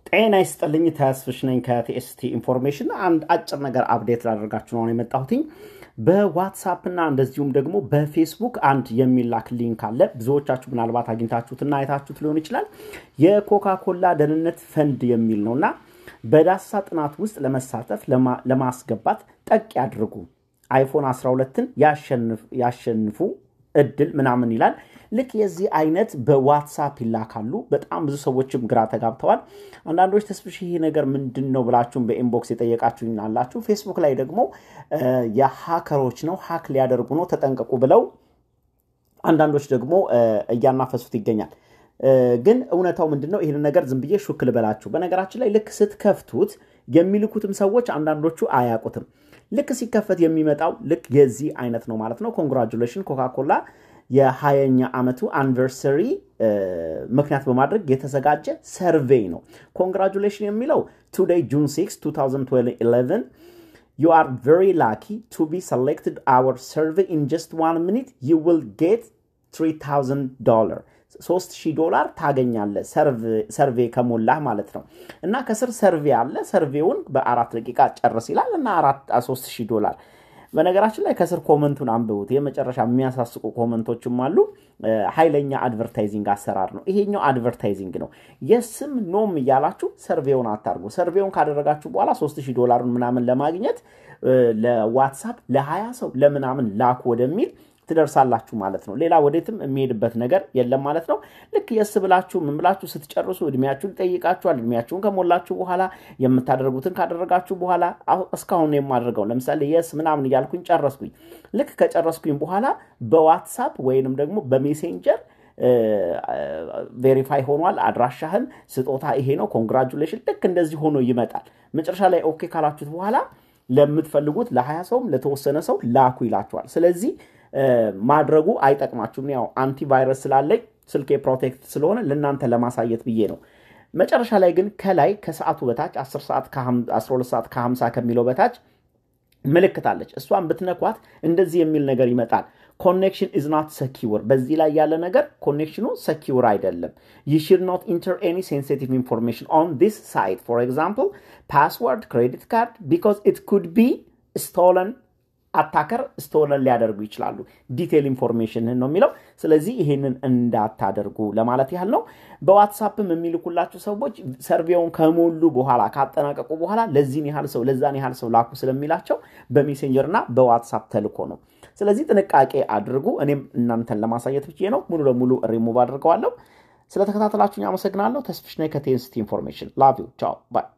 ጤና ይስጥልኝ። ተስፍሽ ነኝ ከቲኤስቲ ኢንፎርሜሽን። አንድ አጭር ነገር አፕዴት ላደርጋችሁ ነው የመጣሁትኝ። በዋትሳፕ እና እንደዚሁም ደግሞ በፌስቡክ አንድ የሚላክ ሊንክ አለ። ብዙዎቻችሁ ምናልባት አግኝታችሁትና አይታችሁት ሊሆን ይችላል። የኮካኮላ ደህንነት ፈንድ የሚል ነው እና በዳሳ ጥናት ውስጥ ለመሳተፍ ለማስገባት ጠቅ ያድርጉ፣ አይፎን 12ን ያሸንፉ እድል ምናምን ይላል። ልክ የዚህ አይነት በዋትሳፕ ይላካሉ። በጣም ብዙ ሰዎችም ግራ ተጋብተዋል። አንዳንዶች ተስፍሽ ይሄ ነገር ምንድን ነው ብላችሁም በኢንቦክስ የጠየቃችሁ አላችሁ። ፌስቡክ ላይ ደግሞ የሀከሮች ነው ሀክ ሊያደርጉ ነው ተጠንቀቁ ብለው አንዳንዶች ደግሞ እያናፈሱት ይገኛል። ግን እውነታው ምንድን ነው? ይህን ነገር ዝም ብዬ ሹክ ልበላችሁ። በነገራችን ላይ ልክ ስትከፍቱት የሚልኩትም ሰዎች አንዳንዶቹ አያውቁትም። ልክ ሲከፈት የሚመጣው ልክ የዚህ አይነት ነው ማለት ነው። ኮንግራጁሌሽን ኮካኮላ የሀያኛ ዓመቱ አኒቨርሰሪ ምክንያት በማድረግ የተዘጋጀ ሰርቬይ ነው። ኮንግራጁሌሽን የሚለው ቱዴይ ጁን 6 2011 you are very lucky to be selected our survey in just one minute you will get $3000 ሶስት ሺህ ዶላር ታገኛለ ሰርቬ ከሞላህ ማለት ነው። እና ከስር ሰርቬ አለ። ሰርቬውን በአራት ደቂቃ ጨርስ ይላል እና ሶስት ሺህ ዶላር በነገራችን ላይ ከስር ኮመንቱን አንብቡት። የመጨረሻ የሚያሳስቁ ኮመንቶችም አሉ። ኃይለኛ አድቨርታይዚንግ አሰራር ነው ይሄኛው። አድቨርታይዚንግ ነው። የስም ኖም እያላችሁ ሰርቬውን አታርጉ። ሰርቬውን ካደረጋችሁ በኋላ ሶስት ሺህ ዶላሩን ምናምን ለማግኘት ለዋትሳፕ ለሀያ ሰው ለምናምን ላኩ ወደሚል ትደርሳላችሁ ማለት ነው። ሌላ ወዴትም የሚሄድበት ነገር የለም ማለት ነው። ልክ የስ ብላችሁ ምን ብላችሁ ስትጨርሱ እድሜያችሁን ይጠይቃችኋል። እድሜያችሁን ከሞላችሁ በኋላ የምታደርጉትን ካደረጋችሁ በኋላ እስካሁን የማደርገው ለምሳሌ የስ ምናምን እያልኩኝ ጨረስኩኝ። ልክ ከጨረስኩኝ በኋላ በዋትሳፕ ወይንም ደግሞ በሜሴንጀር ቬሪፋይ ሆኗል፣ አድራሻህን ስጦታ ይሄ ነው፣ ኮንግራጁሌሽን። ልክ እንደዚህ ሆኖ ይመጣል። መጨረሻ ላይ ኦኬ ካላችሁት በኋላ ለምትፈልጉት ለሀያ ሰውም ለተወሰነ ሰው ላኩ ይላችኋል። ስለዚህ ማድረጉ አይጠቅማችሁም። ያው አንቲቫይረስ ስላለኝ ስልኬ ፕሮቴክት ስለሆነ ለእናንተ ለማሳየት ብዬ ነው። መጨረሻ ላይ ግን ከላይ ከሰዓቱ በታች 10 ሰዓት 12 ሰዓት ከ50 ከሚለው በታች ምልክት አለች። እሷን ብትነኳት እንደዚህ የሚል ነገር ይመጣል። ኮኔክሽን ኢዝ ናት ሰኪውር። በዚህ ላይ ያለ ነገር ኮኔክሽኑ ሰኪውር አይደለም። ዩ ሽድ ኖት ኢንተር ኤኒ ሴንሲቲቭ ኢንፎርሜሽን ኦን ዲስ ሳይት ፎር ኤግዛምፕል ፓስወርድ፣ ክሬዲት ካርድ ቢኮዝ ኢት ኩድ ቢ ስቶለን አታከር ስቶለን ሊያደርጉ ይችላሉ። ዲቴል ኢንፎርሜሽን ነው የሚለው። ስለዚህ ይሄንን እንዳታደርጉ ለማለት ያህል ነው። በዋትሳፕም የሚልኩላችሁ ሰዎች ሰርቬውን ከሞሉ በኋላ ካጠናቀቁ በኋላ ለዚህን ያህል ሰው ለዛን ያህል ሰው ላኩ ስለሚላቸው በሜሴንጀር እና በዋትሳፕ ተልኮ ነው። ስለዚህ ጥንቃቄ አድርጉ። እኔም እናንተን ለማሳየት ብዬ ነው። ሙሉ ለሙሉ ሪሙቭ አድርገዋለሁ። ስለተከታተላችሁኝ አመሰግናለሁ። ተስፍሽ ነኝ ከቴንስቲ ኢንፎርሜሽን። ላቭ ዩ ቻው ባይ